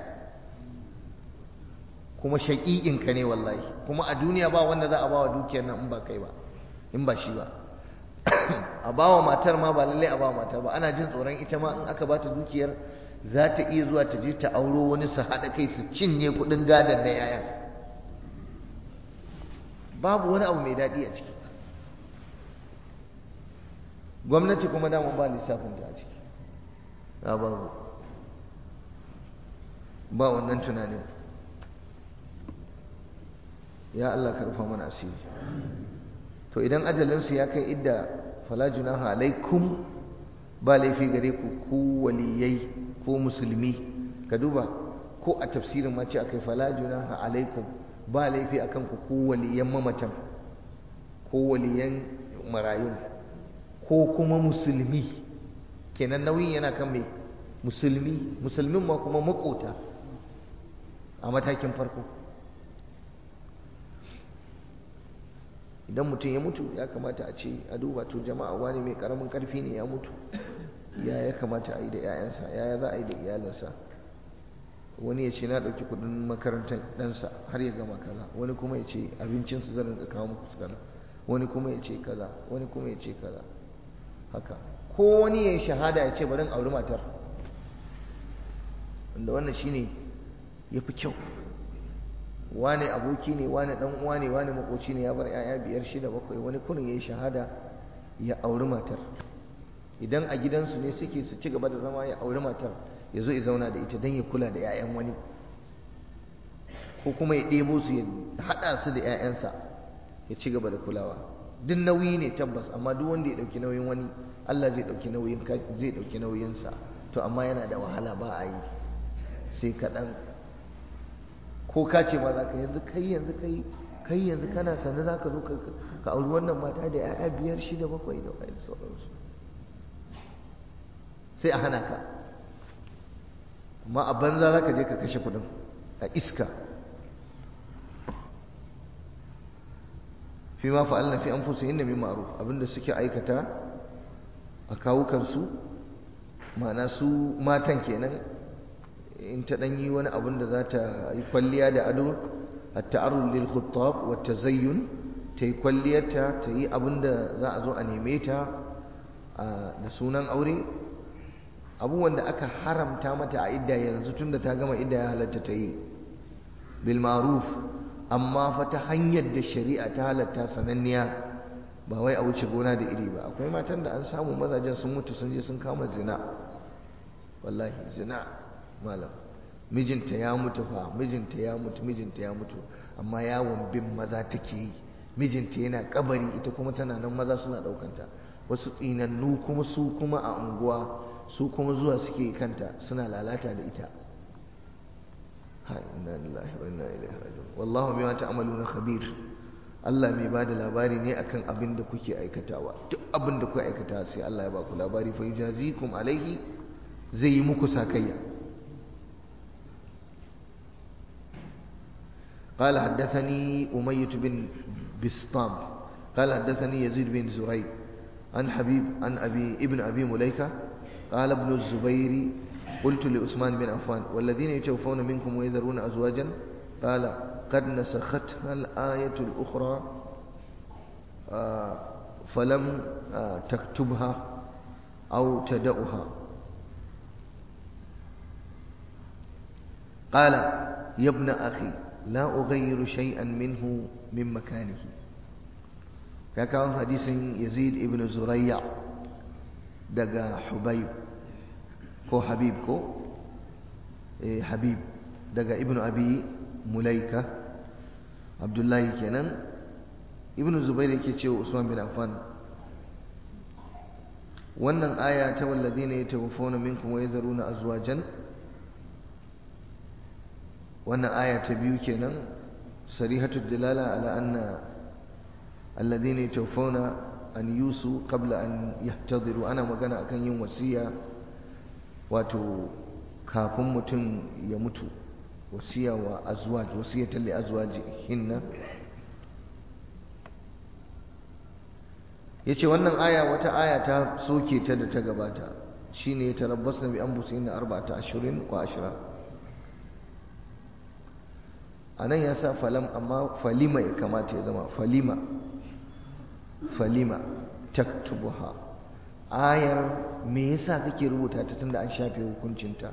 kuma shaƙiƙinka ne wallahi kuma a duniya ba wanda za a ba wa dukiyar nan in ba kai ba in ba shi ba a ba wa matar ma ba lallai a ba wa matar ba ana jin tsoron ita ma in aka ba ta dukiyar za ta iya zuwa ta je ta auro wani su haɗa kai su cinye kuɗin gadon na yayan babu wani abu mai daɗi a ciki gwamnati kuma daman ba lissafin ta a ciki ba babu ba wannan tunanin ya Allah ka rufa mana asiri to idan ajalinsu ya kai idda fala junaha alaikum ba laifi gare ku ku waliyai ko musulmi ka duba ko a tafsirin ma ce akai fala junaha alaikum ba laifi akan ku ko waliyan mamatan ko waliyan marayun ko kuma musulmi kenan nauyin yana kan mai musulmi musulmin ma kuma makota a matakin farko idan mutum ya mutu ya kamata a ce a duba to jama'a wani mai karamin karfi ne ya mutu ya ya kamata a yi da 'ya'yansa ya za a yi da iyalinsa wani ya ce na ɗauki kudin makarantar ɗansa har ya gama kaza wani kuma ya ce abincinsu zan rinka kawo muku su kaza wani kuma ya ce kaza wani kuma ya ce kaza haka ko wani ya yi shahada ya ce bari in auri matar wanda wannan shine ya fi kyau wane aboki ne wane dan uwa ne wane makoci ne ya bar yaya biyar shida bakwai wani kunin ya yi shahada ya auri matar idan a gidansu ne suke su ci gaba da zama ya auri matar ya zo ya zauna da ita don ya kula da 'ya'yan wani ko kuma ya ɗebo su ya haɗa su da 'ya'yansa ya ci gaba da kulawa duk nauyi ne tabbas amma duk wanda ya ɗauki nauyin wani Allah zai ɗauki nauyin zai ɗauki nauyinsa to amma yana da wahala ba a yi sai kaɗan ko ka ce ma za ka yanzu kai yanzu kai kai yanzu kana sanda za ka zo ka auri wannan mata da 'ya'ya biyar shida bakwai da wani sauransu sai a hana ka amma a banza za ka je ka kashe kudin a iska fi ma fa'alna fi anfusihim min ma'ruf abinda suke aikata a kawukansu ma'ana su matan kenan in ta dan yi wani abin da za ta yi kwalliya da ado at-ta'arrud lil khuttab wa tazayyun ta yi kwalliyarta ta yi abin da za a zo a neme ta da sunan aure abubuwan da aka haramta mata a idda yanzu tunda ta gama idda ya halatta ta yi bil ma'ruf amma fa ta hanyar da shari'a ta halatta sananniya ba wai a wuce gona da iri ba akwai matan da an samu mazajen sun mutu sun je sun kama zina wallahi zina malam mijinta ya mutu fa mijinta ya mutu mijinta ya mutu amma yawon bin maza take yi mijinta yana kabari ita kuma tana nan maza suna daukanta wasu tsinannu kuma su kuma a unguwa su kuma zuwa suke kanta suna lalata da ita ha inna lillahi wa inna ilaihi raji'un wallahu bima ta'maluna khabir Allah mai bada labari ne akan abin da kuke aikatawa duk abin da kuke aikata sai Allah ya ba ku labari fa yujazikum alaihi zai yi muku sakayya قال حدثني أمية بن بسطام قال حدثني يزيد بن زريع عن حبيب عن أبي ابن أبي مليكة قال ابن الزبير قلت لعثمان بن عفان والذين يتوفون منكم ويذرون أزواجا قال قد نسختها الآية الأخرى فلم تكتبها أو تدأها قال يا ابن أخي لا أغير شيئا منه من مكانه كان حديث يزيد ابن زريع دقا حبيب كو حبيب كو إيه حبيب دقا ابن أبي مليكة عبد الله كنان ابن زبير yake cewa Usman bin Affan wannan aya ta walladina yatawaffawna minkum wa yadharuna azwajan wannan aya ta biyu kenan sarihatu dilala ala anna alladhina yatawaffawna an yusu qabla an yahtadiru ana magana akan yin wasiya wato kafin mutum ya mutu wasiya wa azwaj wasiyatan li azwajihinna yace wannan aya wata aya ta soke ta da ta gabata shine tarabbasna bi anfusihinna arba'ata ashhurin wa ashra anan ya sa falam amma falima ya kamata ya zama falima falima taktubuha ayar me yasa kake rubuta ta tunda an shafe hukuncinta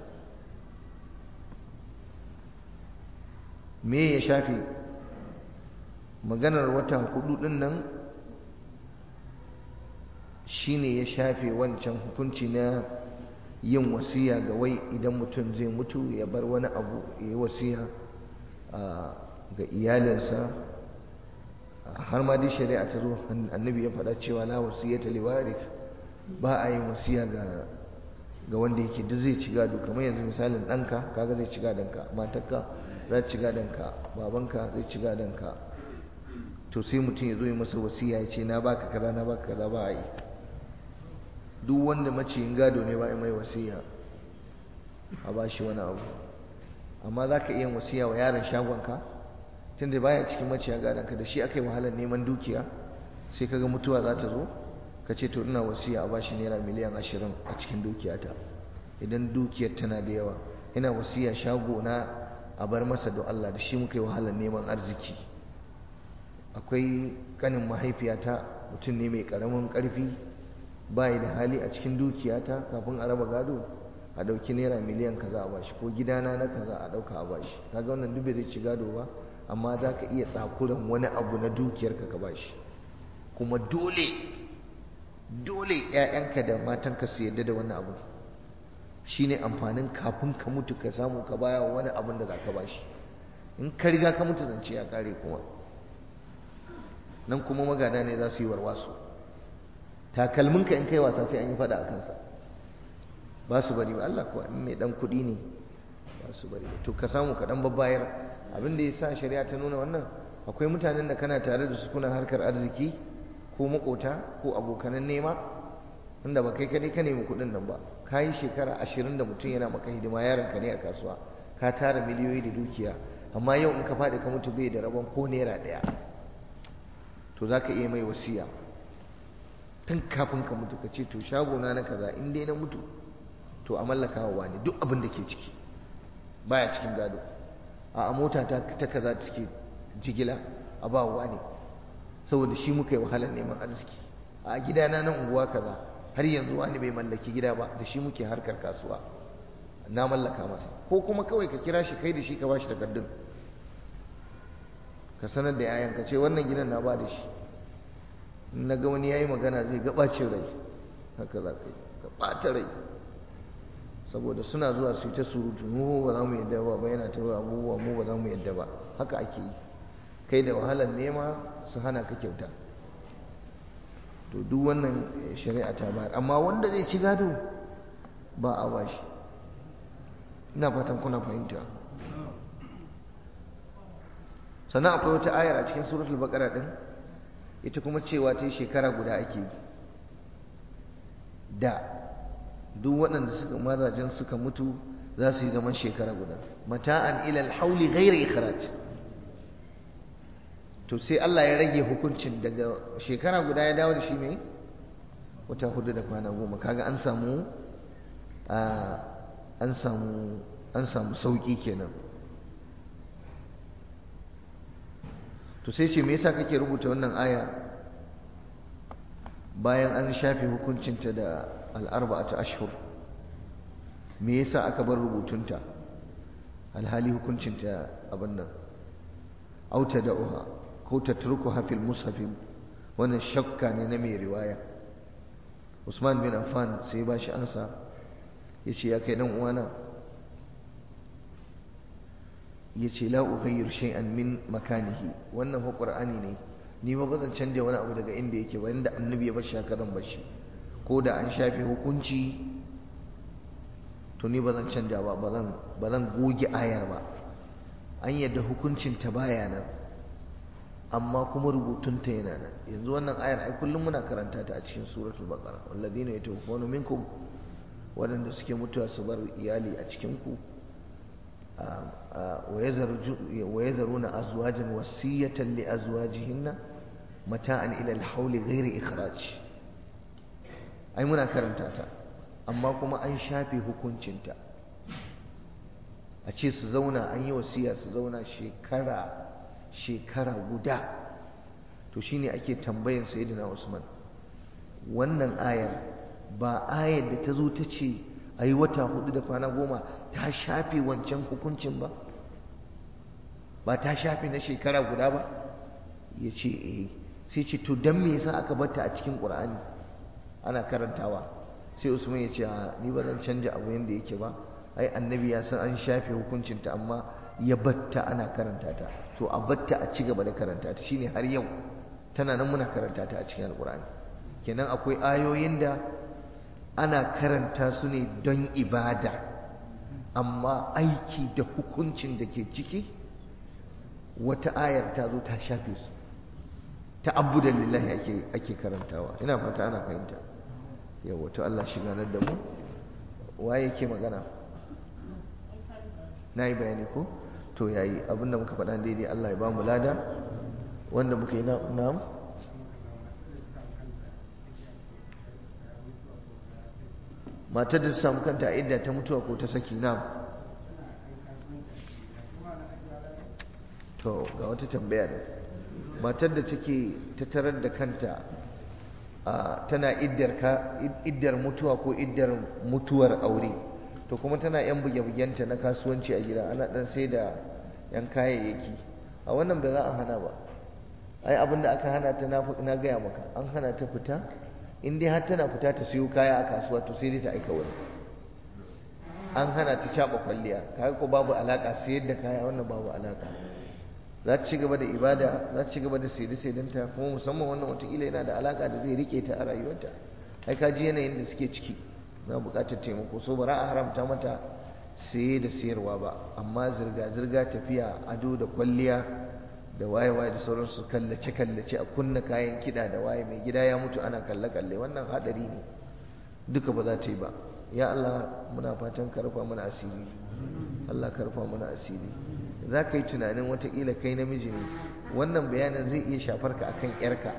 me ya shafe maganar wata hudu din nan shine ya shafe wancan hukunci na yin wasiya ga wai idan mutum zai mutu ya bar wani abu ya yi wasiya ga iyalinsa har ma dai shari'a ta zo annabi ya faɗa cewa la wasiyata li warith ba a yin wasiya ga ga wanda yake duk zai ci gado kamar yanzu misalin ɗanka kaga zai ci gadonka matarka za ta ci gadonka babanka zai ci gadonka to sai mutum ya zo ya masa wasiya ya ce na baka kaza na baka kaza ba a yi duk wanda maciyin gado ne ba a mai wasiya a ba shi wani abu amma za ka iya wasiya wa yaron shagonka tunda baya cikin maciya gadonka da shi aka yi wahalar neman dukiya sai kaga mutuwa za ta zo ka ce to ina wasiya a bashi naira miliyan ashirin a cikin dukiyata idan dukiyar tana da yawa ina wasiya shago na a bar masa da Allah da shi muka yi wahalar neman arziki akwai kanin mahaifiyata mutum ne mai karamin karfi bayi da hali a cikin dukiyata kafin a raba gado a dauki naira miliyan kaza a bashi ko gidana na kaza a dauka a bashi kaga wannan duk bai zai ci gado ba amma za ka iya tsakuran wani abu na dukiyarka ka bashi kuma dole dole ‘ya'yanka da matanka su yadda da wannan abu shi ne amfanin kafin ka mutu ka samu ka baya wani abin da za ka bashi in ka riga ka mutu zance ya kare kuma nan kuma magana ne za su yi warwasu takalminka in kai wasa sai an yi fada a kansa ba su bari ba Allah kuwa in mai dan kuɗi ne ba su bari ba to ka samu ka dan babbayar abin da ya sa shari'a ta nuna wannan akwai mutanen da kana tare da su kuna harkar arziki ko makota ko abokanan nema inda ba kai kadai ka nemi kuɗin nan ba ka yi shekara ashirin da mutum yana maka hidima yaron ka ne a kasuwa ka tara miliyoyi da dukiya amma yau in ka faɗi ka mutu bai da rabon ko naira ɗaya to za ka iya mai wasiya tun kafin ka mutu ka ce to shagona na kaza in dai na mutu to a mallaka wa wani duk abin da ke ciki baya cikin gado a mota ta ta kaza take jigila a ba wa ne saboda shi muka yi wahalar neman arziki a gidana na unguwa kaza har yanzu wani bai mallaki gida ba da shi muke harkar kasuwa na mallaka masa ko kuma kawai ka kira shi kai da shi ka bashi takardun ka sanar da yayan ka ce wannan gidan na ba da shi na ga wani yayi magana zai gabacin rai haka za ka yi ka ɓata rai saboda suna zuwa su yi ta surutu mu ba za mu yadda ba ba yana ta abubuwa mu ba za mu yadda ba haka ake yi kai da wahalar nema su hana ka kyauta to duk wannan shari'a ta bayar amma wanda zai ci gado ba a bashi ina fatan kuna fahimta sannan akwai wata ayar a cikin suratul baqara din ita kuma cewa ta shekara guda ake yi da duk waɗanda suka mazajen suka mutu za su yi zaman shekara guda mata'an ilal hauli ghairi ikhraj to sai Allah ya rage hukuncin daga shekara guda ya dawo da shi mai wata hudu da kwana goma kaga an samu an samu an samu sauki kenan to sai ce me yasa kake rubuta wannan aya bayan an shafe hukuncinta da al'arba'ata ashhur me yasa aka bar rubutunta alhali hukuncinta abin nan auta da'uha ko tatrukuha fil mushaf wannan shakka ne na mai riwaya Usman bin Affan sai ba shi ansa yace ya kai dan uwana yace la ughayir shay'an min makanihi wannan fa qur'ani ne ni ba bazan canja wani abu daga inda yake ba inda annabi ya bar shi haka zan bar shi ko da an shafe hukunci to ni ba zan canja ba ba zan goge ayar ba an yadda hukuncin ta baya nan amma kuma rubutunta yana nan yanzu wannan ayar ai kullum muna karanta ta a cikin suratul baqara walladina yatawaffawna minkum wadanda suke mutuwa su bar iyali a cikin ku wa yazaruna azwajan wasiyatan li azwajihinna mata'an ila al-hawli ghairi ikhraj ai muna karanta ta amma kuma an shafe hukuncinta a ce su zauna an yi wasiya su zauna shekara shekara guda to shine ake tambayan sayyidina Usman wannan ayar ba ayar da ta zo ta ce a yi wata hudu da kwana goma ta shafe wancan hukuncin ba ba ta shafe na shekara guda ba ya ce eh sai ce to don me yasa aka bata a cikin ƙur'ani ana karantawa sai usman ya ce ni ba zan canja abu yadda yake ba ai annabi ya san an shafe hukuncinta amma ya batta ana karanta ta to a batta a ci gaba da karanta ta shine har yau tana nan muna karanta ta a cikin alkur'ani kenan akwai ayoyin da ana karanta su ne don ibada amma aiki da hukuncin da ke ciki wata ayar ta zo ta shafe su ta abudan lillahi ake ake karantawa ina fata ana fahimta yawa to Allah shi ganar da mu waye yake magana na yi bayani ko to yayi abinda muka faɗa daidai Allah ya ba mu lada wanda muka yi na'am matar da ta samu kanta a idda ta mutuwa ko ta saki na'am to ga wata tambaya da matar da take ta tarar da kanta tana iddar mutuwa ko iddar mutuwar aure to kuma tana yan buge-bugenta na kasuwanci a gida ana dan sai da yan kayayyaki a wannan ba za a hana ba ai abin da aka hana ta na gaya maka an hana ta fita in dai har tana fita ta siyo kaya a kasuwa to sai dai ta aika wani an hana ta caɓa kwalliya kaga ko babu alaka sayar da kaya wannan babu alaka za ta ci gaba da ibada za ta ci gaba da saide-saidenta kuma musamman wannan watakila yana da alaka da zai rike ta a rayuwarta ai ka ji yanayin da suke ciki na buƙatar taimako so ba a haramta mata saye da sayarwa ba amma zirga-zirga tafiya ado da kwalliya da waye-waye da sauransu kallace-kallace a kunna kayan kiɗa da waye mai gida ya mutu ana kalle-kalle wannan haɗari ne duka ba za ta yi ba ya Allah muna fatan karfa mana asiri Allah karfa mana asiri za ka yi tunanin watakila kai namiji ne wannan bayanin zai iya shafar ka akan yarka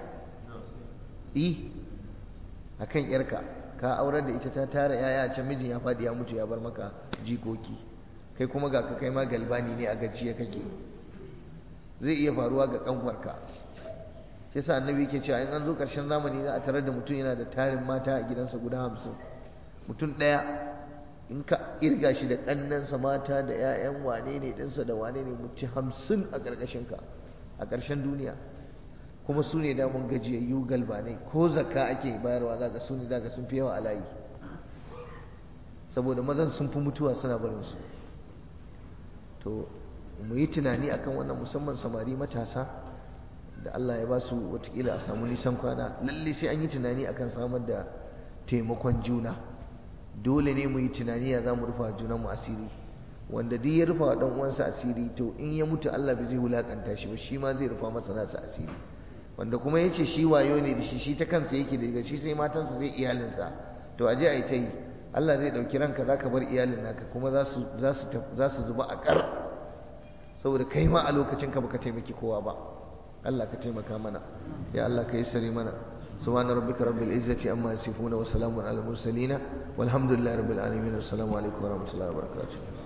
i akan yarka ka aurar da ita ta tara yaya can mijin ya faɗi ya mutu ya bar maka jikoki kai kuma ga ka kai ma galbani ne a gajiya kake zai iya faruwa ga kanwarka shi yasa annabi yake cewa in an zo ƙarshen zamani za a tarar da mutum yana da tarin mata a gidansa guda hamsin mutum ɗaya in ka irga shi da ƙannansa mata da 'ya'yan wane ne ɗinsa da wane ne mutum hamsin a ƙarƙashinka a ƙarshen duniya kuma su ne damun gajiyayyu galbanai ko zakka ake bayarwa za ka su ne za ka sun fi yawa a layi saboda mazan sun fi mutuwa suna barin su to mu yi tunani akan wannan musamman samari matasa da Allah ya ba su watakila a samu nisan kwana lalle sai an yi tunani akan samar da taimakon juna dole ne mu yi tunani ya za mu rufa junan mu asiri wanda duk ya rufa wa dan uwansa asiri to in ya mutu Allah bai zai wulakanta shi ba shi ma zai rufa masa nasa asiri wanda kuma yace shi wayo ne da shi shi ta kansa yake daga shi sai matansa zai iyalinsa to aje a yi ta yi Allah zai ɗauki ranka za ka bar iyalin naka kuma za su zuba a ƙar saboda kai ma a lokacin ka baka taimaki kowa ba Allah ka taimaka mana ya Allah ka yi sare mana سبحان ربك رب العزة عما يصفون وسلام على المرسلين والحمد لله رب العالمين والسلام عليكم ورحمة الله وبركاته